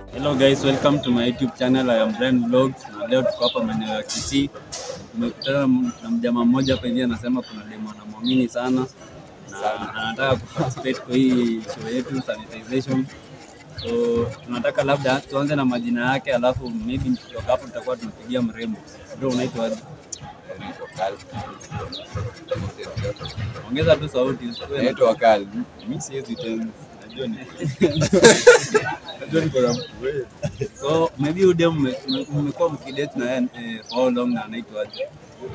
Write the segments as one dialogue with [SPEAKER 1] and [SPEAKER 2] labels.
[SPEAKER 1] Hello guys, welcome to my YouTube channel. I am Brian Vlogs na leo tuko hapa maeneo ya Kisii. Tumekutana na mjamaa mmoja hapa hivi anasema kuna demo anamwamini sana na anataka kuparticipate kwa hii show yetu sanitization. So tunataka labda tuanze na majina yake, alafu maybe kutoka hapo tutakuwa tunapigia mrembo. Bro, unaitwa aje? Ongeza tu sauti usikuwe na-
[SPEAKER 2] Naitwa Kali. Mimi siwezi tena. Najua ni Najua niko na mtu wewe.
[SPEAKER 1] So maybe udem mmekuwa mkidate na yeye eh, for how long na anaitwa aje?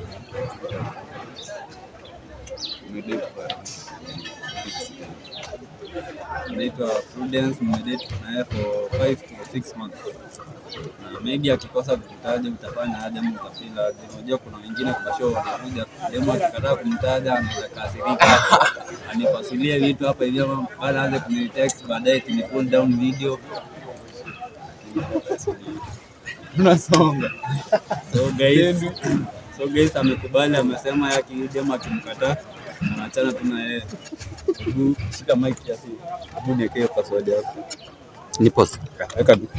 [SPEAKER 2] Umedate kwa
[SPEAKER 1] anaitwa Prudence, mmedate na yeye for 5 to 6 months. Na maybe akikosa kukutaja utafanya aje ama utafeel aje? Unajua kuna wengine kwa show wanakuja demo akikataa kumtaja anaweza kasirika anipasulie vitu hapa hivi ama baada aanze kunitext baadaye tuni pull down video tunasonga. So guys, so guys amekubali, amesema yake huyu demo akimkataa anaachana tu na yeye. Hebu Shika mic kiasi. Hebu niekee password yako.
[SPEAKER 3] Nipo
[SPEAKER 1] Weka tu.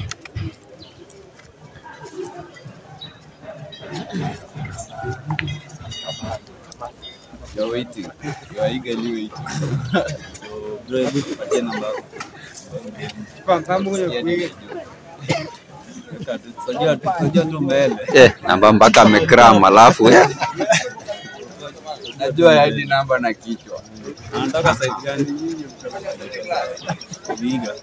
[SPEAKER 2] You're waiting. You are eagerly waiting.
[SPEAKER 1] So bro, hebu tupatie namba yako. Weka tu. Tunajua tu, tunajua tu mbele.
[SPEAKER 3] eh, namba mpaka amekram, alafu eh,
[SPEAKER 2] Najua hadi namba na kichwa.
[SPEAKER 1] Anataka site gani? Viga.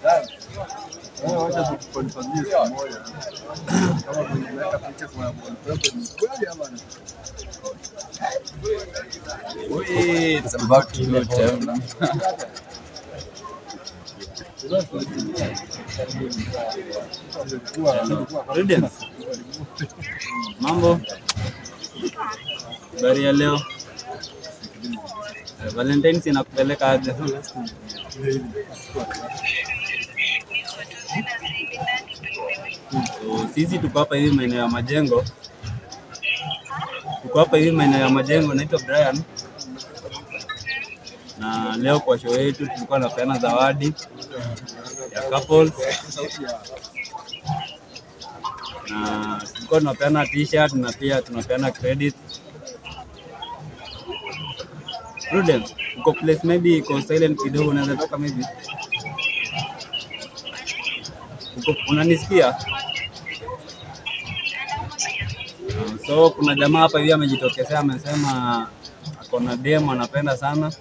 [SPEAKER 2] Wait, it's about to go down.
[SPEAKER 1] Prudence. Mambo? Habari ya leo? Eh, Valentine's inakupeleka aje? So, sisi tuko hapa hivi maeneo ya majengo, tuko hapa hivi maeneo ya majengo. Naitwa Brian na leo kwa show yetu tulikuwa napeana zawadi ya couples na tulikuwa tunapeana t-shirt na pia tunapeana credit. Prudence, uko place maybe iko silent kidogo, unaweza toka maybe. Uko, unanisikia? Uh, So kuna jamaa hapa hivi amejitokezea, amesema ako na demo anapenda sana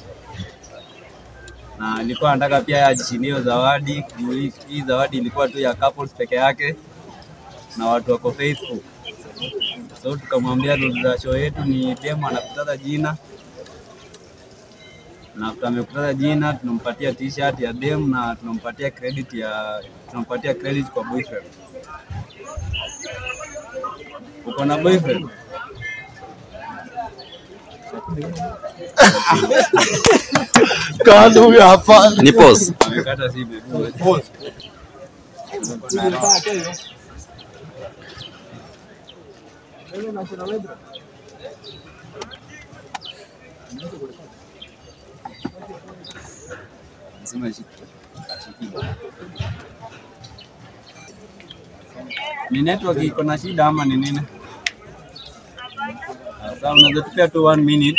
[SPEAKER 1] na alikuwa anataka pia yeye ajishindie hiyo zawadi. Juu hii- Hii zawadi ilikuwa tu ya couples peke yake na watu wako faithful. So tukamwambia rules za show yetu ni demo anakutaza jina na after amekutaza jina tunampatia t-shirt ya dem na tunampatia credit ya tunampatia credit kwa boyfriend. Uko na boyfriend?
[SPEAKER 3] nipo
[SPEAKER 1] Amekata simu.
[SPEAKER 2] Nasema shiki.
[SPEAKER 1] Ni network iko na shida ama ni nini? Ah, Sawa, unaweza tupia tu one minute.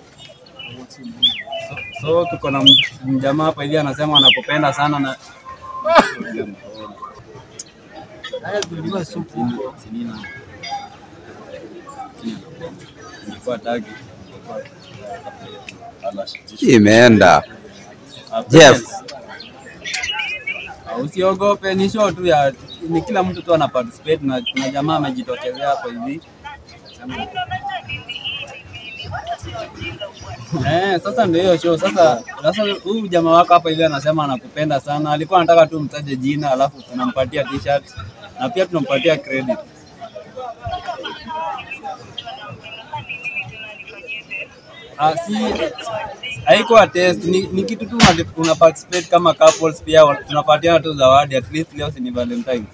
[SPEAKER 1] So, so tuko na m- mjamaa hapa hivi anasema anakupenda sana na Sinina. Ilikuwa tagi.
[SPEAKER 3] imeenda.
[SPEAKER 1] Ah,
[SPEAKER 3] Jeff.
[SPEAKER 1] Ah, Usiogope, ni show tu ya ni kila mtu tu ana participate na kuna jamaa amejitokezea hapo hivi. Eh, sasa ndio hiyo show. Sasa sasa huyu jamaa wako hapa hivi anasema anakupenda sana. Alikuwa anataka tu mtaje jina alafu tunampatia t-shirt na pia tunampatia credit. Ah, si haikuwa test, ni, ni kitu tu una- una participate kama couples, pia wa- tunapatiana tu zawadi. At least leo si ni Valentine.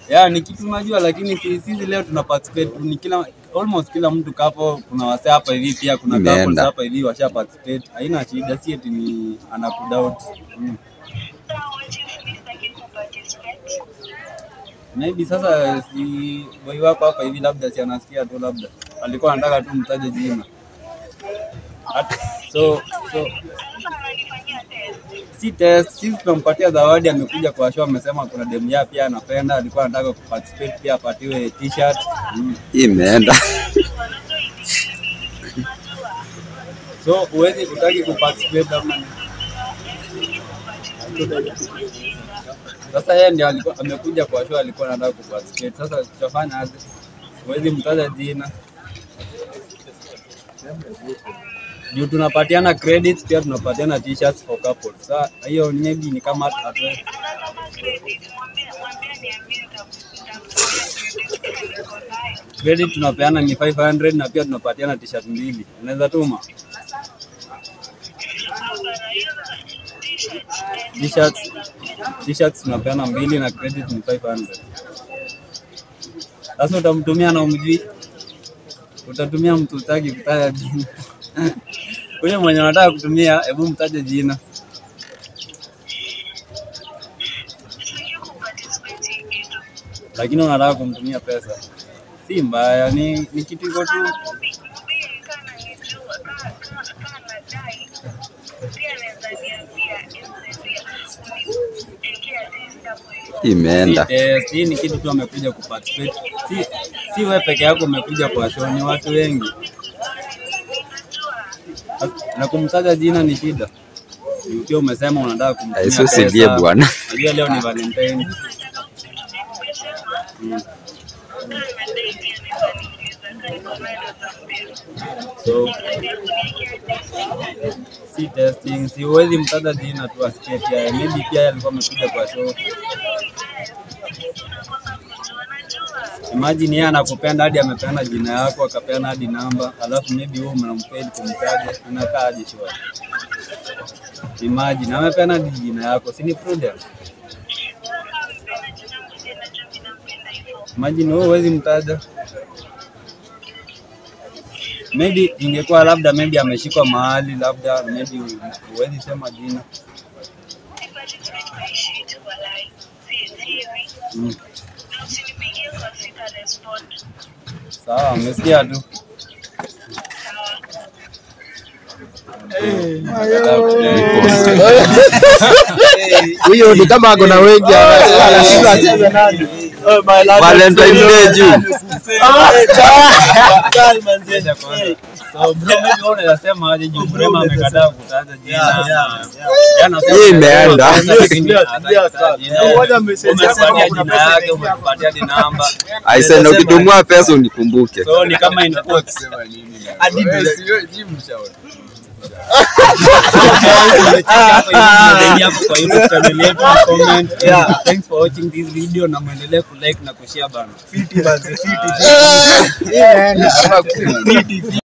[SPEAKER 1] ya ni kitu unajua, lakini si- sisi leo tuna participate tu, ni kila almost kila mtu kapo. Kuna wase hapa hivi pia kuna
[SPEAKER 3] Imeenda.
[SPEAKER 1] couples hapa hivi washa participate, haina shida, si eti ni anakudoubt mm. Maybe sasa si boy wako hapa hivi, labda si anasikia tu, labda alikuwa anataka tu mtaje jina At- so so si test, sisi tunampatia zawadi. Amekuja kwa show, amesema kuna demu yake pia anapenda, alikuwa anataka kuparticipate pia apatiwe t-shirt mm.
[SPEAKER 3] Imeenda.
[SPEAKER 1] So huwezi kutaki kuparticipate ama ni- sasa yeye ndio alikuwa amekuja kwa show, alikuwa anataka kuparticipate. Sasa tutafanya aje? Huwezi mtaja jina juu tunapatiana credits pia tunapatiana t-shirts for couples. Sasa hiyo maybe ni kama atu- credit tunapeana ni 500 na pia tunapatiana t-shirt mbili. Unaweza tuma t-shirts t-shirts tunapeana mbili na credit ni 500. Sasa utamtumia na umjui, utatumia mtu utaki kutaja jina huyo mwenye unataka kutumia, hebu mtaje jina. Lakini unataka kumtumia pesa, si mbaya, ni, ni kitu iko tu. Si
[SPEAKER 3] Imeenda.
[SPEAKER 1] test, hii ni kitu tu amekuja kuparticipate. Si, si wewe peke yako umekuja kwa show, ni watu wengi na kumtaja jina ni shida. Ukiwa umesema unataka kumtumia
[SPEAKER 3] Aisusilie
[SPEAKER 1] pesa,
[SPEAKER 3] bwana.
[SPEAKER 1] Najua leo ni Valentine. Mm. So si testing, si huwezi mtaja jina tu asikie pia. Maybe pia yeye alikuwa amekuja kwa show. Imagine yeye anakupenda hadi amepeana jina yako akapeana hadi namba, alafu maybe wewe mnamfail kumtaja, inakaa aje show? Imagine amepeana hadi jina yako, si ni prudence? Imagine wewe huwezi mtaja. Maybe ingekuwa labda maybe ameshikwa mahali labda maybe huwezi sema jina. Mm. Sawa, umesikia tu.
[SPEAKER 4] Huyo ni kama ako na wengi anashindwa acheze nani.
[SPEAKER 3] Valentine Day juu.
[SPEAKER 1] So bro, maybe wewe unaweza sema aje juu Mrema amekataa kutaja jina. Yeye anasema
[SPEAKER 3] Hii imeenda.
[SPEAKER 1] lakini hataki kutaja jina.
[SPEAKER 4] Ngoja message yako
[SPEAKER 1] Umepatia
[SPEAKER 4] kuna
[SPEAKER 1] jina
[SPEAKER 4] pesa
[SPEAKER 1] yake, umepatia hadi namba.
[SPEAKER 3] Aise, na ukitumua pesa unikumbuke.
[SPEAKER 1] So ni kama in quotes.
[SPEAKER 2] Sema nini na-
[SPEAKER 4] Hadi
[SPEAKER 2] Wewe
[SPEAKER 4] bila-
[SPEAKER 2] si wewe, ji mshauri.
[SPEAKER 1] hapo kwa YouTube channel yetu na comment. Thanks for watching this video na muendelee kulike na kushare bana.
[SPEAKER 4] Fiti manze, fiti, fiti. Hii imeenda.
[SPEAKER 2] Ama kusema nini?